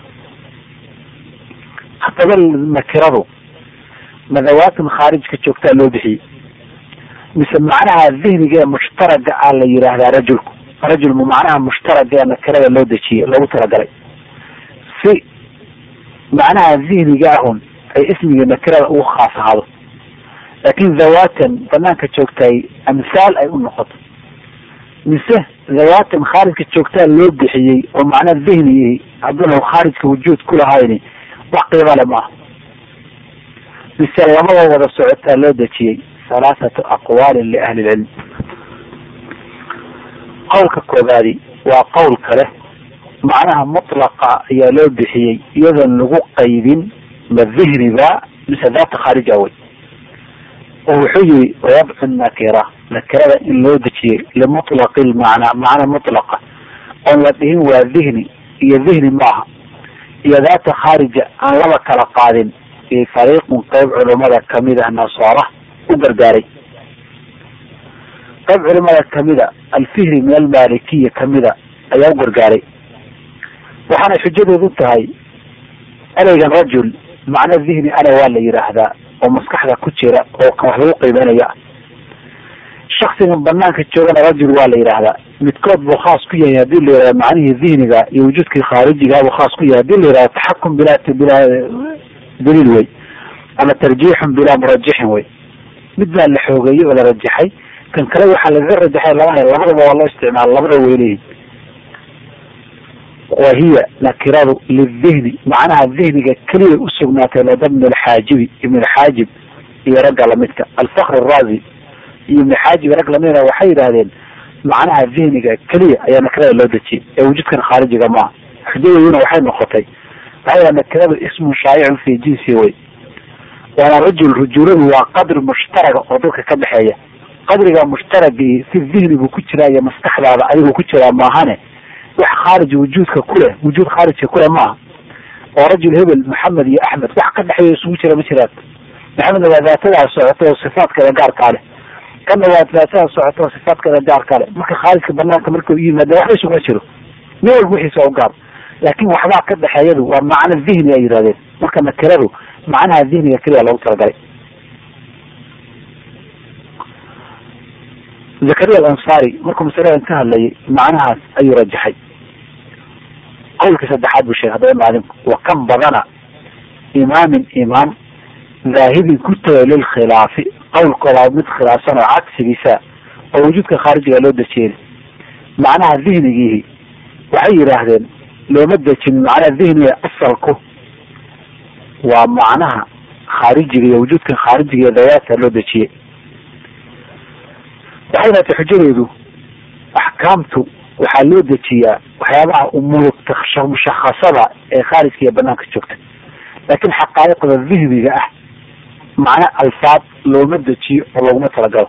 haddaba nakiradu madawaatan khaarijka joogtaa loo bixiyey mise macnaha dihniga ee mushtaraga ah la yidhaahdaa rajulku rajul mu macnaha mushtaraga ee nakirada loo dejiyey loogu talagalay si macnaha dihniga ahun ay ismiga nakirada ugu khaas ahaado laakin dhawaatan banaanka joogtaay amhaal ay u noqoto mise dhawaatan khaarijka joogtaa loo bixiyey oo macnaa dihni hadduna khaarijka wujuud ku lahayni wax qiiba le maaha mise labada wada socotaa loo dejiyey halaathatu aqwaalin liahli lcilm qowlka koobaadi waa qowl kale macnaha mutlaqa ayaa loo bixiyey iyadoon lagu qaybin ma dihniba mise daata khaarija wey oo wuxuu yihi wadcu nakira nakirada in loo dejiyey limutlaqi lmacnaa macna mutlaqa oon la dhihin waa dihni iyo dihni maaha iyo daata khaarija aan laba kala qaadin iyo fariiqun qeyb culimada kamid ah nasaara u gargaaray qayb culimada kamida alfihri min almalikiya kamida ayaa u gargaaray waxaana xujadoodu tahay ereygan rajul macno dihni ana waa la yidhaahdaa oo maskaxda ku jira oo kan wax lagu qiimeynaya shaksigan banaanka joogana rajul waa la yidhaahdaa midkood buu khaas ku yahay hadii la yihahdo macnihii dihniga iyo wujuudkii khaarijiga buu khaas ku yahay hadii la yihahdo taxakum bilaa bilaa daliil wey ama tarjiixun bilaa murajixin wey mid baa la xoogeeyey oo la rajaxay kan kale waxaa lagaga rajaxay lama labadaba waa loo isticmaala labadaba way leeyihin wa hiya nakiradu lidihni macnaha dihniga keliya usugnaatay lada ibn alxaajibi ibn alxaajib iyo ragga lamidka alfakr arazi iyo ibn xaajib rag lamida waxay yidhaahdeen macnaha dihniga keliya ayaa nakirada loo dejiyay ee wujudkan khaarijiga maaha xujadeeduna waxay noqotay waxay nakiradu ismun shaayicun fi jinsi wey waana rajul rujuladu waa qadri mushtaraga oo dadka ka dhexeeya qadriga mushtaragii si dihni buu ku jiraa iyo maskaxdaada adiguu ku jiraa maahane wax khaarij wujuudka kuleh wujuud khaarijka kuleh maaha oo rajul hebel maxamed iyo axmed wax ka dhexeeya isugu jira ma jiraan maxamed waa daatadaa socota oo sifaadkeeda gaarkaa leh kana waa daatada socota oo sifaadkeeda gaarkaa leh marka khaarijka banaanka marka u yimaada waxba isuguma jiro nin walba wixiisa u gaar laakin waxbaa ka dhexeeyadu waa macno dihni ay yidhahdeen marka nakiradu macnaha dihniga keliya loogu talagalay zakariya alansari markuu masaladan ka hadlayay macnahaas ayuu rajaxay qowlkii saddexaad buu sheegay haddaba maalinku wa kan badana imaamin imaam daahibin ku tagay lilkhilaafi qowlkooda mid khilaafsan oo cagsigiisa oo wujuudka khaarijiga loo dejiyey macnaha dihnigiihi waxay yidhaahdeen looma dejin macnaha dihniga asalku waa macnaha khaarijiga iyo wujuudkan khaarijiga iyo dayaadka loo dejiyey waxay naatay xujadeedu axkaamtu waxaa loo dejiyaa waxyaabaha umuurta mushakasada ee khaarijka iyo banaanka joogta laakiin xaqaa'iqda dihniga ah macna alfaad looma dejiyo oo looguma talagalo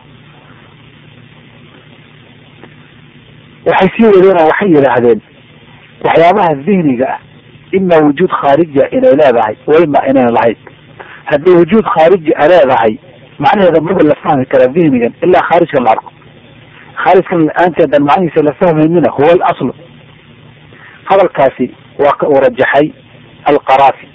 waxay sii wadeen oo waxay yidhaahdeen waxyaabaha dihniga ah ima wujuud khaarija inay leedahay wa ima inayna lahayn haddii wujuud khaariji a leedahay macnaheeda maba la fahmi karaa dihnigan ilaa khaarijka la arko khaarijkan la-aanteedan macnihiisa la fahmaynina huwa alaslu hadalkaasi waa ka uu rajaxay alqaraafi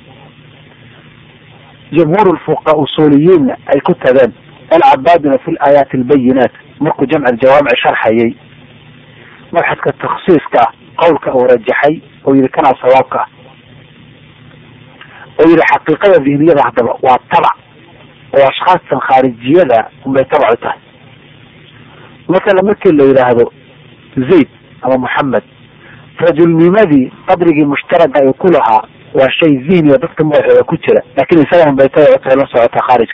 jumhuur fuqa usuuliyiinna ay ku tageen alcabaadina fi laayaati albayinaat markuu jamc jawaamic sharxayay mabxadka takhsiiska ah qowlka uu rajaxay oo yihi kanaa sawaabka ah oo yihi xaqiiqada dihniyada haddaba waa tabac oo ashkaastan khaarijiyada unbay tabac u tahay masala markii la yidhaahdo zayd ama moxamed rajulnimadii qadrigii mushtaraga ay ku lahaa waa shay dihniga dadka madaxooda ku jira laakin isagan bay tabac u tahay la socota khaarijka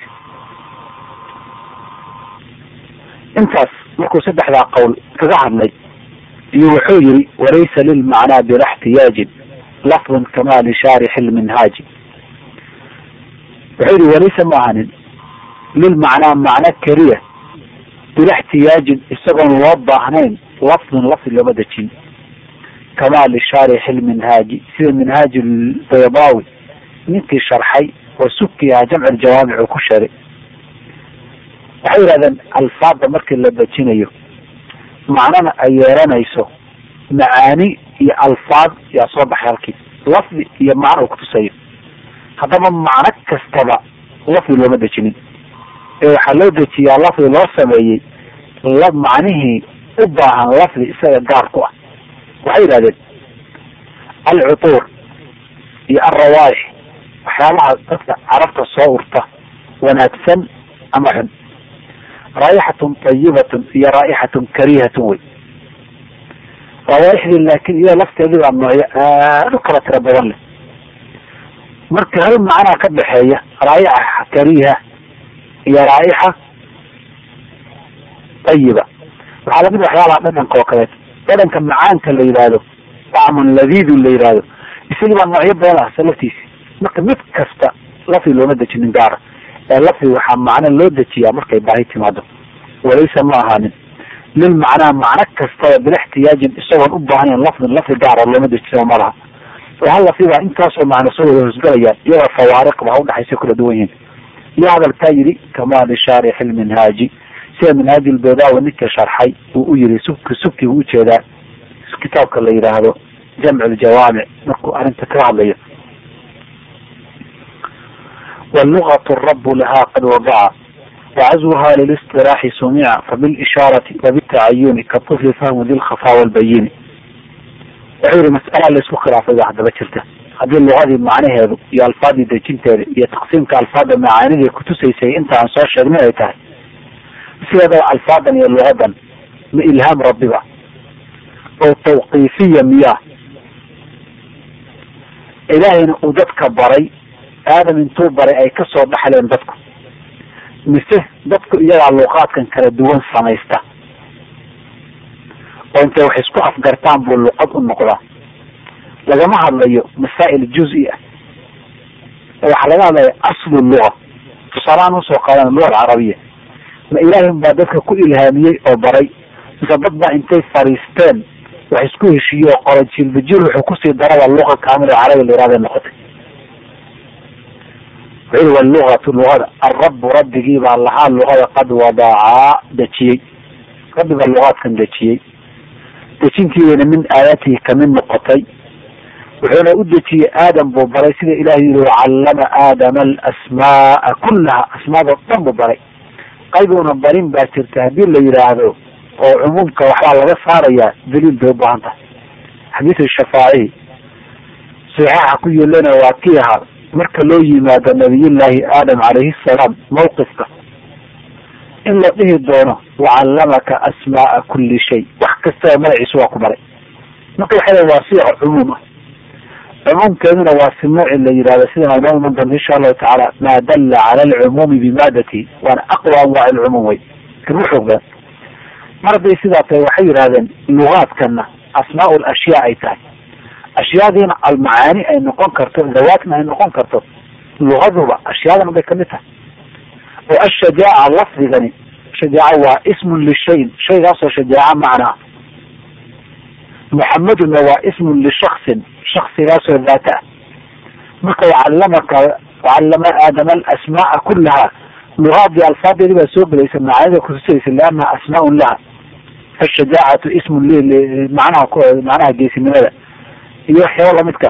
intaas markuu saddexdaa qowl kaga hadlay iyo wuxuu yihi walaysa lilmacnaa bila xtiyaajin lafdun kama lishaarixi lminhaaji wuxuu yihi walaysa ma ahanin lilmacnaa macno keliya bila xtiyaajin isagoon loo baahnayn lafdun lafdi looma dejin kama lishaarixi lminhaaji sida minhaaji baydawi ninkii sharxay oo suki aha jamc ljawaamic uu ku sheegay waxay yihahdeen alfaada markii la dejinayo macnana ay yeelanayso macaani iyo alfaad yaa soo baxay halkii lafdi iyo macno uu kutusayo haddaba macno kastaba lafdi looma dejinin ee waxaa loo dejiyaa lafdi loo sameeyey la macnihii u baahan lafdi isaga gaar ku ah waxay yidhahdeen alcutuur iyo alrawaaix waxyaabaha dadka carabta soo urta wanaagsan ama xun raaixatun tayibatun iyo raaixatun karihatun wey rawaaixdii laakin iyada lafteedii baa noocyo aad u kala tiro badan leh marka hal macnaa ka dhexeeya raa'ixa kariha iyo raa'ixa tayiba waxaa lamid waxyaabaha dhadhanka oo kaleeto dhadhanka macaanka la yidhaahdo dacmun ladiidun la yidhaahdo isagii baa noocyo badan ahsa laftiisi marka mid kasta lafdi looma dejinin gaara ee lafdi waxaa macno loo dejiyaa markay baahi timaado walaysa ma ahaanin lil macnaa macno kastaba bila ixtiyaajin isagoon u baahnayn lafdin lafdi gaara looma dejisao malaha oo hal lafdibaa intaasoo macno soo wada hosgalayaan iyagoo fawaariqba udhexaysa kala duwan yihiin iyo hadalkaa yidhi kama lishaarixi lminhaaji sida minhaaji lbedawi ninka sharxay uu u yihi subki subki buu ujeedaa kitaabka la yidhaahdo jamc ljawaamic markuu arrinta kaga hadlayo wlugatu rabu lahaa qad wadaca wacazwuha lilistiraaxi sumica fabilishaarati wabitacayuni kaطifli fahmu di lkhafa walbayini wuxuu yihi mas'ala laisku khilaafay baa haddaba jirta haddii lugadii macnaheedu iyo alfaadii dejinteeda iyo taqsiimka alfaada macaanidii kutusaysay inta aan soo sheegnay ay tahay sideedaba alfaadan iyo lugadan ma ilhaam rabbiba oo tawqiifiya miyaa ilaahayna uu dadka baray aadam intuu baray ay kasoo dhaxleen dadku mise dadku iyagaa luqaadkan kala duwan samaysta oo intay wax isku afgartaan buu luqad u noqdaa lagama hadlayo masaa'il juzi ah waxaa laga hadlaya aslu luga tusaalahaan usoo qaadan luga alcarabiya ma ilaahay baa dadka ku ilhaamiyey oo baray mise dad baa intay fariisteen wax isku heshiiye oo qoray jilbajil wuxuu kusii daraba luqa kaamil carabi la yihahday noqotay wuxuu walugatu lugada alrabu rabbigii baa lahaa lugada qad wadacaa dejiyey rabbi baa lugaadkan dejiyey dejintiidana min aayaatihi kamid noqotay wuxuuna u dejiyey aadam buu baray sida ilahay yihi wacallama aadama alasmaaa kullaha asmaadoo dhan buu baray qaybuuna barin baa jirta haddii la yidhaahdo oo cumuumka waxbaa laga saarayaa daliil bay ubaahan tahay xadiisu shafaacihi saxeixa ku yeelana waa kii ahaa marka loo yimaado nabiyullaahi aadam calayhi salaam mawqifka in la dhihi doono wacallamaka asmaaa kulli shay wax kastaba magaciisu waa ku baray marka waxay waa siiqa cumuum ah cumuumkeeduna waa si nooci la yidhahdo sida imaam iman doonta insha allahu tacaala maa dalla cala alcumuumi bimaadati waana aqwa anwaac alcumuum wey kan u xoog badan mar hadday sidaa tahay waxay yidhahdeen lugaadkana asmaa lashyaa ay tahay ashyaadiina almacaani ay noqon karto dawaatna ay noqon karto lugaduba ashyaadan bay kamid tahay oo ashajaaca lafdigani shajaaca waa ismun lishayin shaygaasoo shajaaca macnaa muxamaduna waa ismun lishaksin shaksigaasoo daata ah marka wacallamaka wacallama aadama alasmaaa kullaha lugaadii alfaadeedii baa soo gelaysa macaanida kutusaysa liannaha asmaaun laha fashajaacatu ismun manaha macnaha geesinimada iyo waxyaaba lamidka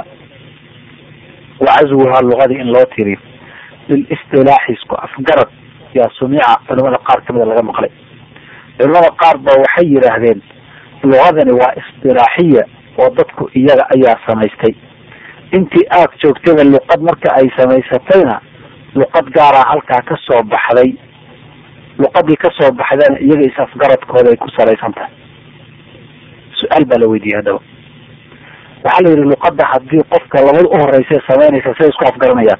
wacazwuhaa lugadii in loo tiriyo lilistilaaxi isku afgarad yaa sumica culimada qaar kamida laga maqlay culimada qaar ba waxay yidhaahdeen lugadani waa istilaaxiya oo dadku iyaga ayaa samaystay intii aad joogtayba luqad marka ay samaysatayna luqad gaaraa halkaa ka soo baxday luqadii kasoo baxdana iyaga is-afgaradkooda ay ku salaysan tahay su-aal baa la weydiiyey haddaba waxaa la yidhi luqada haddii qofka labada uhoreysa samaynaysa siday isku afgaranayaan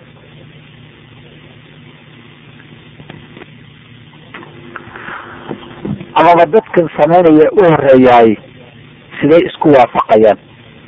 amaba dadkan samaynaya u horeeyaay siday isku waafaqayaan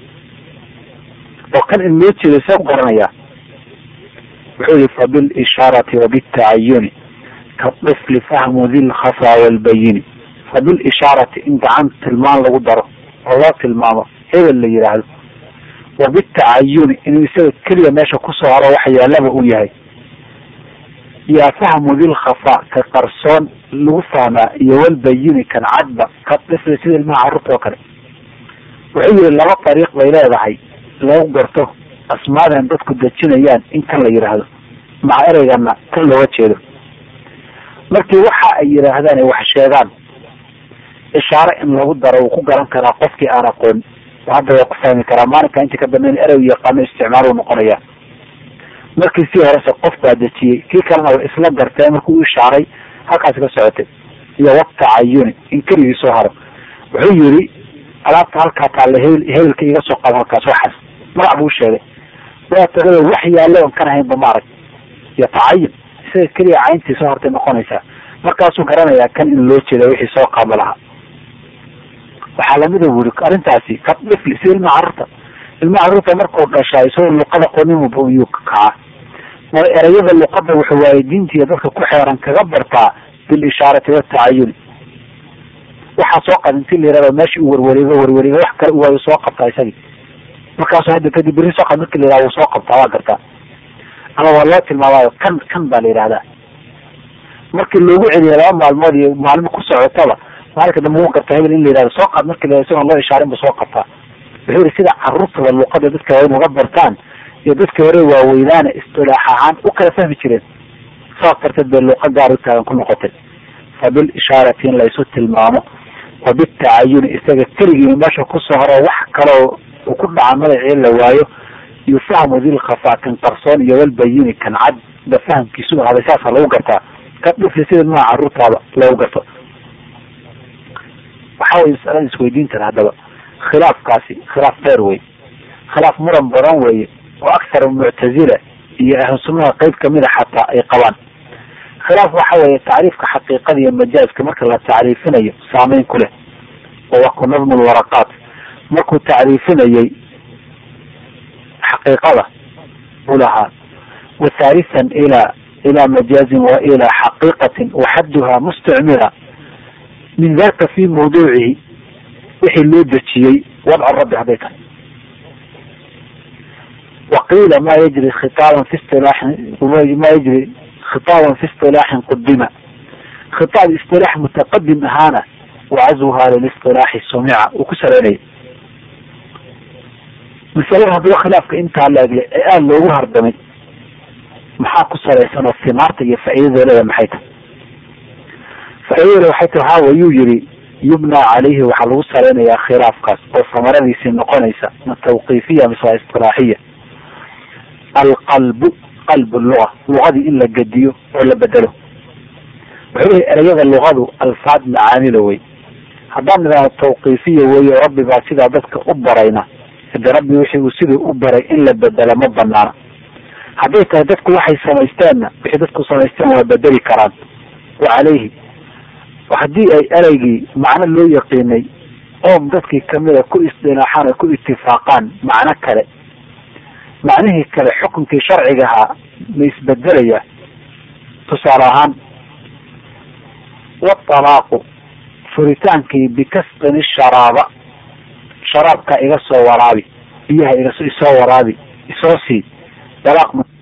oo kan in loo jeedo see ku garanayaa wuxuu yihi fabilishaarati wabitacayuni kaifli fahmu di lkhafa walbayini fabilishaarati in gacan tilmaan lagu daro oo loo tilmaamo hebel la yidhaahdo wabitacayuni inuu isaga keliya meesha kusoo haro waxa yaalaba uu yahay yaa fahmu dilkhafa ka qarsoon lagu fahmaa iyo walbayini kan cadba ka ifli sida ilmaha carruurta oo kale wuxuu yihi laba dariiq bay leedahay lagu garto asmaadan dadku dejinayaan in kan la yidhaahdo maca ereygana kan looga jeedo markii waxa ay yidhaahdaan wax sheegaan ishaare in lagu daro wuu ku garan karaa qofkii aan aqoon hadda waa ku fahmi karaa maalinka inta ka dambeyn erey yaqaano isticmaal uu noqonaya markii sii horese qof baa dejiyey kii kalena wa isla gartee markuu u ishaaray halkaasi ka socotay iyo watacayuni in keligii soo haro wuxuu yiri alaabta halkaa taale hebel hebelka iga soo qaado halkaas waxaas magac buu sheegay waa tagada wax yaallo on kan ahaynba maarag iyo tacayun isaga keliya cayntii soo hortay noqonaysaa markaasuu garanayaa kan in loo jeeda wixii soo qaabo lahaa waxaa lamida wuri arrintaasi ka dhifli sida ilmaha carruurta ilmaha carruurta markuu dhashaa isagoo luqada qonin yuu kacaa ma ereyada luqada wuxuu waalidiintiiyo dadka ku xeeran kaga bartaa bilishaarati watacayuni waxaa soo qad inti la yihahdo meesha u warwareego warwareego wax kale waayu soo qabtaa isagii markaasu hadda kadib beri soo qad marki la yihahdo wuu soo qabtaa waa gartaa ama waa loo tilmaamaayo kan kan baa la yidhahdaa markii loogu celiyo laba maalmood iyo maalmo ku socotaba maalinka dambe wuu gartaa hebel in la yihahdo soo qaad marki la isagoon loo ishaarin bu soo qabtaa wuxuu yihi sida carruurtaba luqada dadka waa in uga bartaan iyo dadka hore waaweynaana istilaax ahaan u kala fahmi jireen saas darteed bay luuqa gaar u taagan ku noqotay fa bilishaarati in laysu tilmaamo wa bitacayuni isaga keligii meesha kusoo horo wax kaloo uu ku dhaca magacii la waayo yufahmu dilkhafa kan qarsoon iyo walbayini kan cad ba fahamkiisu ahaaday saasa lagu gartaa ka dhufli sida nooca caruurtaaba loogu garto waxa weye masalada isweydiintan haddaba khilaafkaasi khilaaf dheer wey khilaaf muran badan weeye oo akthar muctazila iyo ahlu sunnaha qeyb kamida xataa ay qabaan khilaaf waxa weeye tacriifka xaqiiqada iyo majaaska marka la tacriifinayo saameyn ku leh oo waa ku nadmu lwaraqaat markuu tacriifinayey xaqiiqada u lahaa wa thalithan ila ila majaazin wa ila xaqiiqatin waxadduha mustacmila min daka fi mawduucihi wixii loo dejiyey wadcu rabbi hadday tahay waqiila ma yajri khitaaban fi istilaaxin ma yajri khitaaban fi istilaaxin qudima khitaab istilaax mutaqadim ahaana wacazwuha lilistilaaxi sumica uu ku saleynaya masalada haddaba khilaafka intaa laegle ee aada loogu hardamay maxaa ku salaysan oo simaarta iyo faa'iidada leeda maxay tahay faaidada waxay tahay waxaa wayuu yihi yubnaa calayhi waxaa lagu salaynayaa khilaafkaas oo samaradiisii noqonaysa ma tawqiifiya mise waa istilaaxiya alqalbu qalbu luga lugadii in la gediyo oo la bedelo wuxuu lehay ereyada lugadu alfaad macaanila wey haddaan nidhaahdo tawqiifiya weeye rabbi baa sidaa dadka u barayna hade rabbi wixii uu siduu u baray in la bedela ma banaana hadday tahay dadku waxay samaysteenna wixii dadku samaysteen waa bedeli karaan wa calayhi haddii ay ereygii macno loo yaqiinay oom dadkii kamida ku isdilaaxaan oo ku itifaaqaan macno kale macnihii kale xukunkii sharciga ahaa ma isbedelaya tusaale ahaan watalaaqu furitaankii bikasqin sharaaba sharaabka iga soo waraabi biyaha iga isoo waraabi isoo sii dalaaq